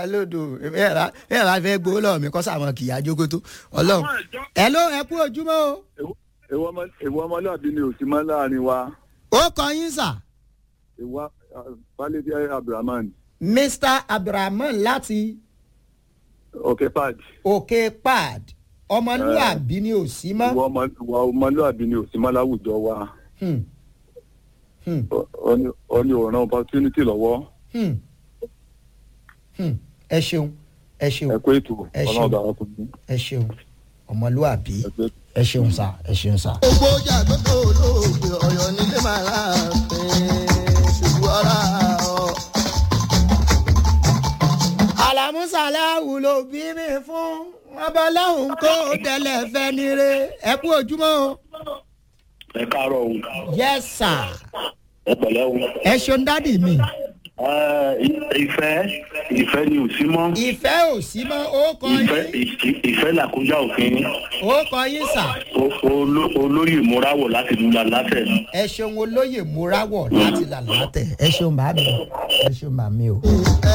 lódò ẹ bá fẹ́ gbowó lọ́wọ́ mi kọ́ sàmọ́ kìí ajókòtò ọlọ́run ẹ ló ẹ kú ojúmọ́ o. ìwọ ọmọlúwàbí ni òsì mọ́ láàrin wa ó kọ yín sà. ìwà falẹ́dí abdulrahman mr abdulrahman láti òkè pad òkè pad ọmọlúwàbí ni ò sí mọ́. ìwọ ọmọ- ìwà ọmọlúwàbí ni òsì mọ́ láwùjọ wa Hmm. Hmm. Ọ- ọ- ọ ní òràn opportunity lọ́wọ́ Hmm. Hmm. ẹ ṣeun ẹ ṣeun ẹ kó ètò Ẹ ṣeun. ọlọ́run bá wa kún un. ẹ ṣeun ọmọlúwàbí ẹ pé ẹ ṣeun sà ẹ ṣeun sà. gbogbo ọjà gbogbo olóògbé ọ̀yọ́ nílé máa láàfin ṣùgbọ́n ọ̀rá ọ̀. àlàmúsàláwù ló bí mi fún ọbọláhùn kó tẹlẹ fẹ nire ẹ kú ojúmọ́ o. ẹ káàárọ̀ o yes sir ẹ pẹ̀lẹ́ o. ẹ ṣeun dádì mi. Ẹ, ìfẹ́ ìfẹ́ ni ò sí mọ́ ìfẹ́ ò sí mọ́ ó kọ ìfẹ́ yín ì- ìfẹ́ làkúnjá òfin ó kọ yín sà. O- olo- olóyè múrawọ̀ láti lula látẹ̀. ẹ ṣeun olóyè múrawọ̀ láti làlátẹ̀ ẹ ṣeun bàmí ẹ ṣeun bàmí o. ẹ